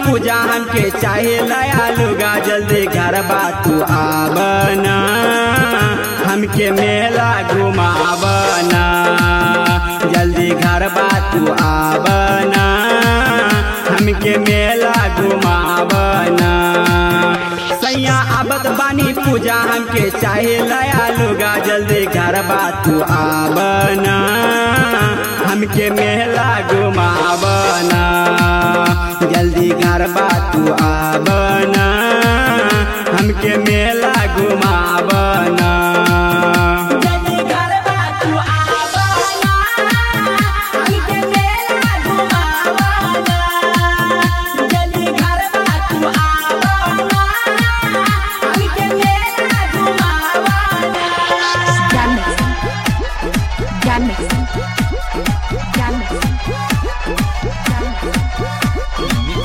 पूजा हमके चाहे लया लुगा जल्दी घर तू आवना हमके मेला घुमावना जल्दी घर तू आवना हमके मेला घुमावना सैया आबत बानी पूजा हमके चाहे लया लुगा जल्दी घर तू आवना हमके मेला घुमावना जल्दी घर तू आवना हमके मेला घुमावना जल्दी गरबा तू आवना हमके मेला घुमावना जल्दी गरबा तू आवना हमके मेला घुमावना Jan mixing. Jan mixing. Jan mixing. Jan mixing.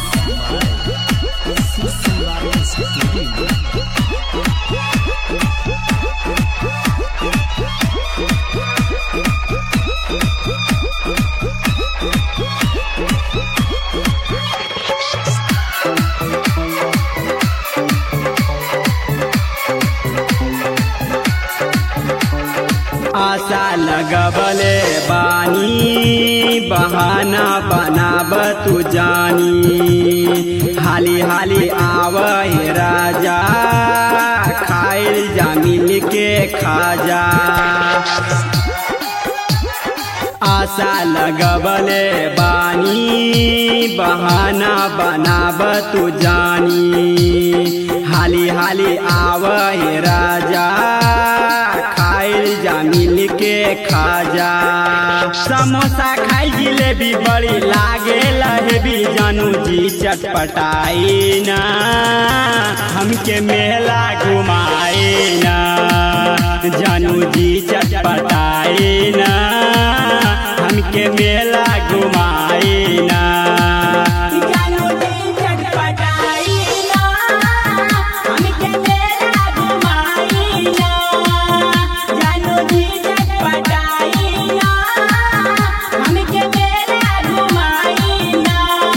आशा लगबले बानी बहाना बनाब तू जानी हाली हाली आवहे राजा खाइल जा मिल के खाजा आशा लगबले बानी बहाना बनाब तू जानी हाली हाली आवहे राजा खाइल जा मिल के खाजा समोसा खाई जिलेबी बड़ी लागे लहेबी जानू जी चटपटाई ना हमके मेला घुमाए ना जानू जी चटपटाई ना हमके मेला घुमाए ना जानू जी चटपटाई ना हमके मेला घुमाई ना जानू जी चटपटाई ना हमके मेला घुमाई ना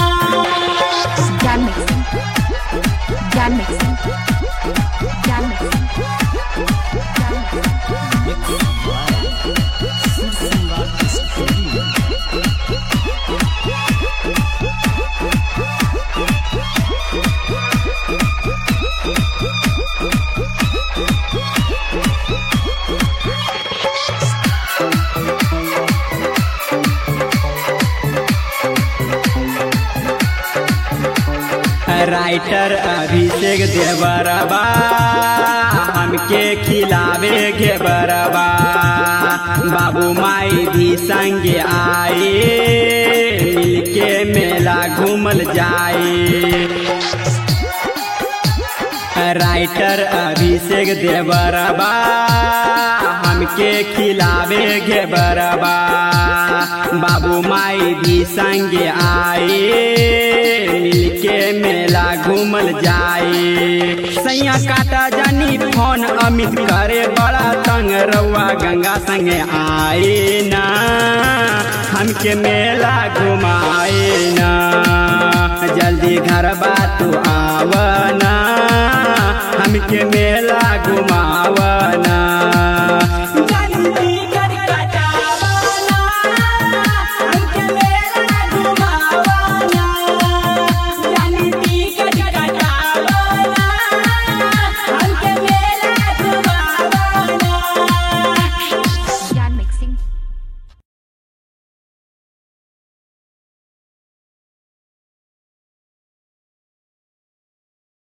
Jan mixing. Jan mixing. Jan mixing. Jan mixing. Writer Abhishek देवरबा हमके खिलावे घेबरबा बाबू माई भी संगे आए मिलके मेला घूमल जाए राइटर अभिषेक देवरबा हमके खिलावे घेबरबा बाबू माई भी संगे आए मिलके मेला घूमल जाए सैया काटा जानी फोन अमित करे बड़ा तंग रउआ गंगा संगे आए ना हमके मेला घुमाए ना जल्दी घर तू आवना हमके मेला